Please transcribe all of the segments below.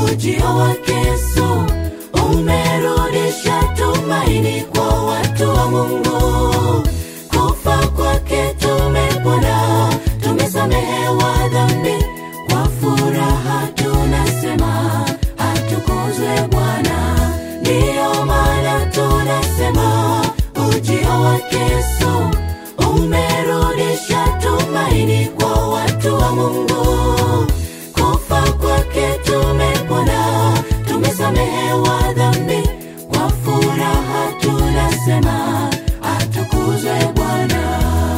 ujio wake Yesu umerudisha tumaini kwa watu wa Mungu. Kufa kwake tumepona, tumesamehewa dhambi, kwa furaha tunasema atukuzwe Bwana. Ndiyo maana tunasema ujio wake Yesu umerudisha tumaini kwa watu wa Mungu. Kufa kwake tumepona, tumesamehewa dhambi, kwa furaha tunasema atukuzwe Bwana.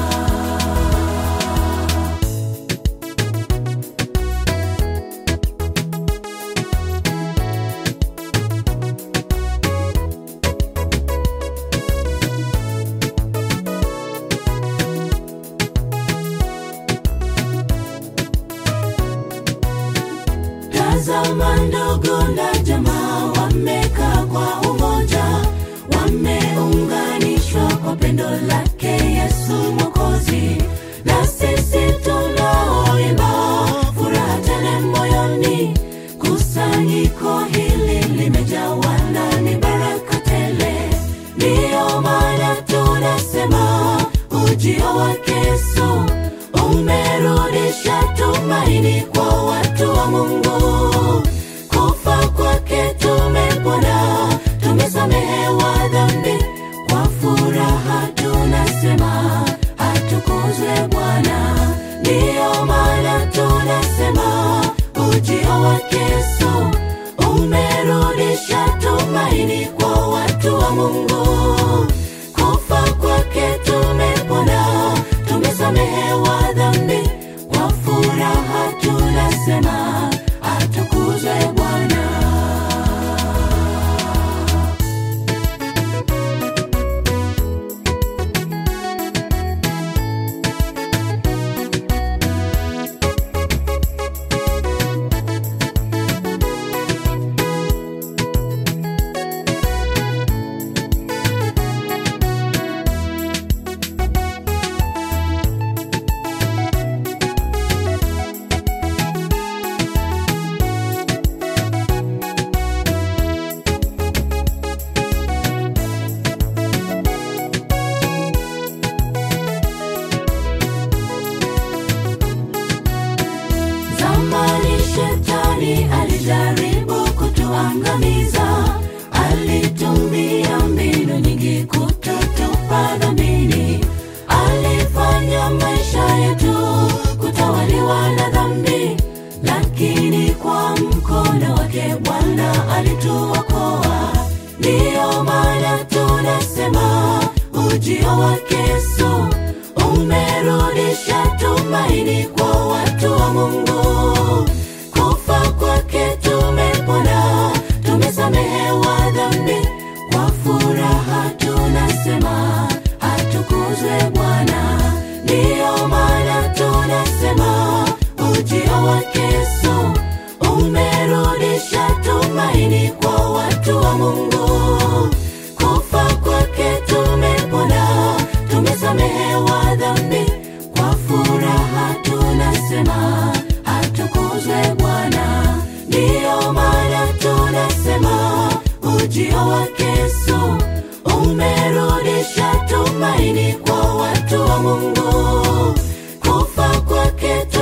Tazama ndugu na jamaa wamekaa kwa umoja, wameunganishwa kwa pendo lake Yesu Mwokozi. Na sisi tunaoimba furaha tele moyoni, kusanyiko hili limejawa ndani baraka tele. Ndiyo maana tunasema ujio wake Yesu umerudisha tumaini kwa watu wa Mungu. Kufa kwake tumepona, tumesamehewa dhambi, kwa furaha tunasema atukuzwe Bwana. Ndiyo maana tunasema ujio wake Yesu umerudisha tumaini kwa watu wa Mungu. Kufa kwake tumepona, tumesamehewa dhambi, kwa furaha tunasema atukuzwe Bwana. Zamani shetani alijaribu kutuangamiza, alitumia mbinu nyingi kututupa dhambini. Alifanya maisha yetu kutawaliwa na dhambi, lakini kwa mkono wake Bwana alituokoa. Ndiyo maana tunasema ujio wake Yesu umerudisha tumaini kwa watu wa Mungu. Kufa kwake tumepona, tumesamehewa dhambi, kwa furaha tunasema atukuzwe Bwana. Ndiyo maana tunasema ujio wake Yesu umerudisha tumaini kwa watu wa Mungu. Kufa kwake tumepona, tumesamehewa dhambi, kwa furaha tunasema atukuzwe Bwana. Ndiyo maana tunasema ujio wake Yesu umerudisha tumaini kwa watu wa Mungu. Kufa kwake